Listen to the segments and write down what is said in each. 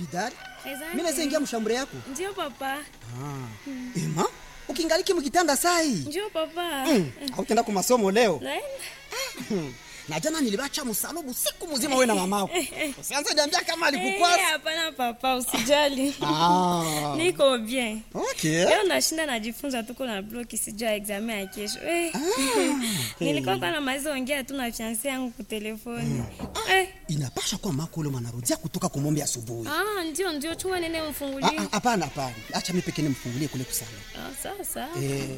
bidari Asante. mi naweza ingia mshambure yako Ndio papa. ema ukingaliki mkitanda sai Ndio papa. mm. autenda ku masomo leo Naenda. na jana nilibacha msalubu siku mzima we na mamako usianze niambia kama Eh, alikukwasa hapana papa, usijali. ah. Niko bien. okay. Leo nashinda najifunza tuko na bloki sijua examen ya kesho. Eh. Nilikuwa kwa namaliza ongea tu na fiancé yangu kwa telefoni. Eh. inapasha kuwa mako ule mwanarudia kutoka kumombe asubuhi Ah, ndio ndio chua nene Ah, umfungulie. ah, hapana hapana acha mi pekee nimfungulie kule kusana Ah, sawa sawa. eh.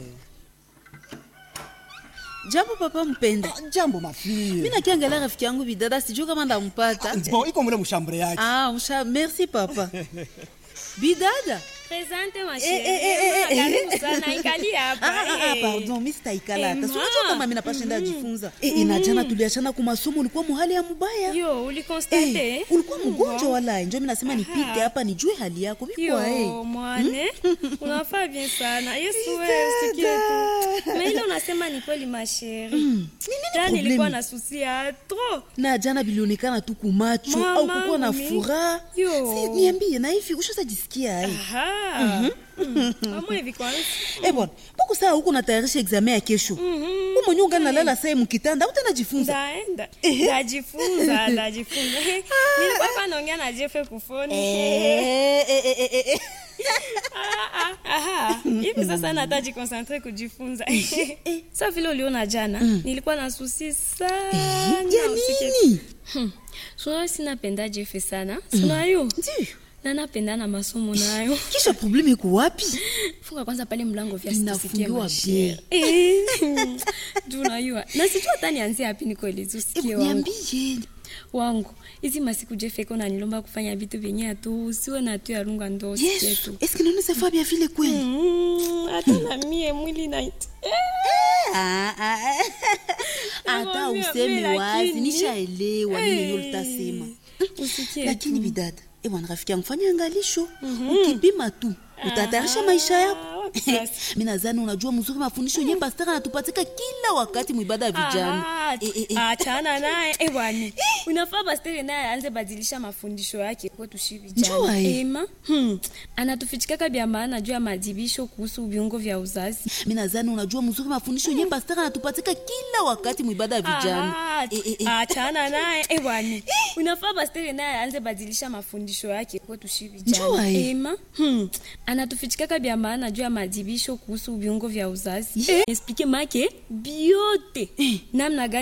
jambo papa mpenda ah, jambo mafie mi nakiangalia rafiki yangu bidada sijuu kama ndampata bo iko mule mshambure yake ah, msha merci papa bidada Presente ma Eh, eh, eh, eh, chérie. eh. Karibu sana ikali hapa. Ah, ah, ah, eh. pardon mi sitaikala hata Eh, sinajua ma. kama mi napashenda ajifunza Eh, inajana tuliachana kwa masomo ulikuwa muhali ya mubaya Yo, ulikonstate? Eh, ulikuwa mgonjwa Wow. wala njo mi nasema nipite hapa nijue hali yako bikwa Yo, mwane unafaa bien sana yesu wewe usikie tu na ile unasema ni kweli masheri jana problemi? nilikuwa na susi ya tro na jana bilionekana tu kumacho Mama, au kukuwa na mi- furaha Yo. Si, niambie na hivi ushazajisikia ai amwe hivi kwanza Eh bwana, mbona saa huko natayarisha examen ya kesho? Mhm. Wewe mwenyewe ungali nalala saa mkitanda, utajifunza. ndaenda ndajifunza ndajifunza nilikuwa hapa naongea na jefe kufoni Eh, eh, eh, eh, eh. Ah, ah, aha. hivi sasa nataji konsantre kujifunza sa vile uliona jana nilikuwa na susi sana Ya usikie nini? sunayo sinapenda jefe sana sunayo Ndiyo. na napenda na masomo nayo Kisha probleme iko wapi? funga kwanza pale mlango vya Inafungiwa bien. juu unajua na sijua hata nianzie hapi nikoelezi usikie Eh, wangu Niambie. wangu hizi masiku jefeko nanilomba kufanya vitu vyenye atu usiwe na tu yarunga ndo usikie Yesu, tu est-ce que nous nous avons bien vile kweli? Mm, hata na mie mwili nait Ah, ah, ah. Hata Nakwambia, useme mimi wazi, lakini- nishaelewa nini ndio utasema. usikie Lakini bidada, eh bwana rafiki yangu fanya angalisho. Ukipima tu, utatayarisha maisha yako. Ah, wapi sasa? mi nadhani unajua mzuri mafundisho yenye pastara anatupatika kila wakati mwibada ya vijana Ah, Eh, eh, eh. achana naye eh, bwana unafaa pastere naye aanze badilisha mafundisho yake kwetu shi Njua, vijana eh. ema hmm. anatufichikaka vya maana juu ya madibisho kuhusu viungo vya uzazi mi nadhani unajua mzuri mafundisho yenye pastara anatupatika kila wakati mwibada ya vijana Ah, Eh, eh, eh. achana naye eh, bwana unafaa pastere naye aanze badilisha mafundisho yake kwetu shi Njua, vijana eh. ema hmm. anatufichikaka vya maana juu ya madibisho kuhusu viungo vya uzazi eh. explike make biote namna gani